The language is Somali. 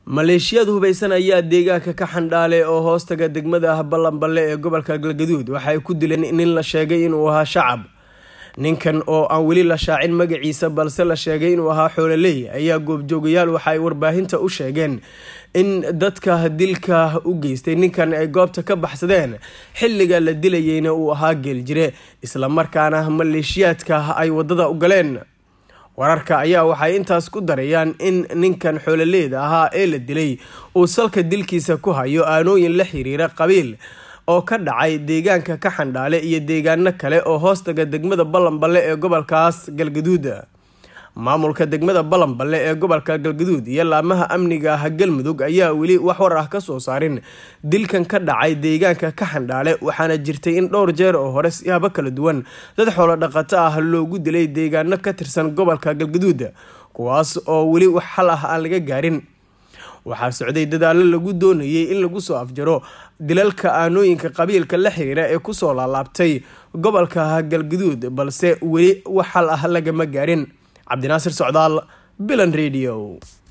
maleeshiyad hubaysan ayaa deegaanka ka xandhaale oo hoostaga degmada ah ballanballe ee gobolka galgaduud waxay ku dileen nin la sheegay inuu ahaa shacab ninkan oo aan weli la shaacin magaciisa balse la sheegay inuu ahaa xoololey ayaa goobjoogayaal waxa ay warbaahinta u sheegeen in dadka dilka u geystay ninkan ay goobta ka baxsadeen xilliga la dilayeyna uu ahaa geeljire islamarkaana maleeshiyaadka ay wadada u galeen wararka ayaa waxay intaas ku darayaan in ninkan xoololeyda ahaa ee la dilay uu salka dilkiisa ku hayo aanooyin la xiriira qabiil oo ka dhacay deegaanka ka xandhaale iyo deegaano kale oo hoostaga degmada ballanballe ee gobolkaas galgaduud maamulka degmada ballanballe ee gobolka galgaduud iyo laamaha amniga ah galmudug ayaa weli wax war ah kasoo saarin dilkan ka dhacay deegaanka ka xandhaale waxaana jirtay in dhowr jeer oo hore siyaabo kala duwan dad xoolo dhaqato ah loogu dilay deegaano ka tirsan gobolka galgaduud kuwaas oo weli wax xal ah aan laga gaarin waxaa socday dadaallo lagu doonayay in lagu soo afjaro dilalka aanooyinka qabiilka la xiriira ee kusoo laalaabtay gobolka galgaduud balse weli wax xal ah lagama gaarin cabdinaasir socdaal bilan radio